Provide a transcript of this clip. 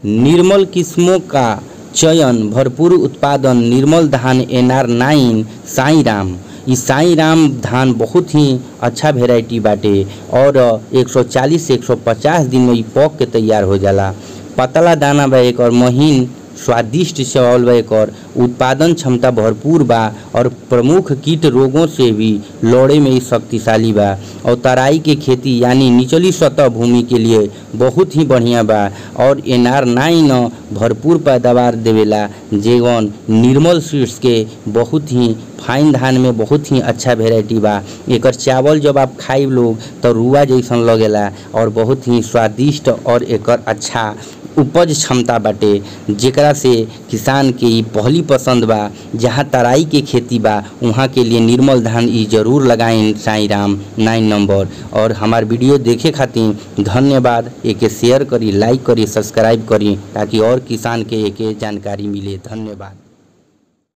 निर्मल किस्मों का चयन भरपूर उत्पादन निर्मल धान N R nine Sai Ram इ साई राम धान बहुत ही अच्छा वेराइटी बाटे और 140 से 150 दिन में इ पक के तैयार हो जाला पतला दाना बा एकर महीन स्वादिष्ट चावल बा एकर उत्पादन क्षमता भरपूर बा और प्रमुख कीट रोगों से भी लड़े में इ शक्तिशाली बा और तराई के खेती यानी निचली सतह भूमि के लिए बहुत ही बढ़िया बा और एन आर नाइन भरपूर पैदावार देवेला जेवन निर्मल सीड्स के बहुत ही फाइन धान में बहुत ही अच्छा वेराइटी बा एकर चावल जब आप खाई लोग तो रुआ जैसन लगेला और बहुत ही स्वादिष्ट और एकर अच्छा उपज क्षमता बाटे जेकरा से किसान के ई पहली पसंद बा जहाँ तराई के खेती बा वहाँ के लिए निर्मल धान ई जरूर लगाएं साई राम नाइन नंबर और हमार वीडियो देखे खातिर धन्यवाद एके शेयर करी लाइक करी सब्सक्राइब करी ताकि और किसान के एके जानकारी मिले धन्यवाद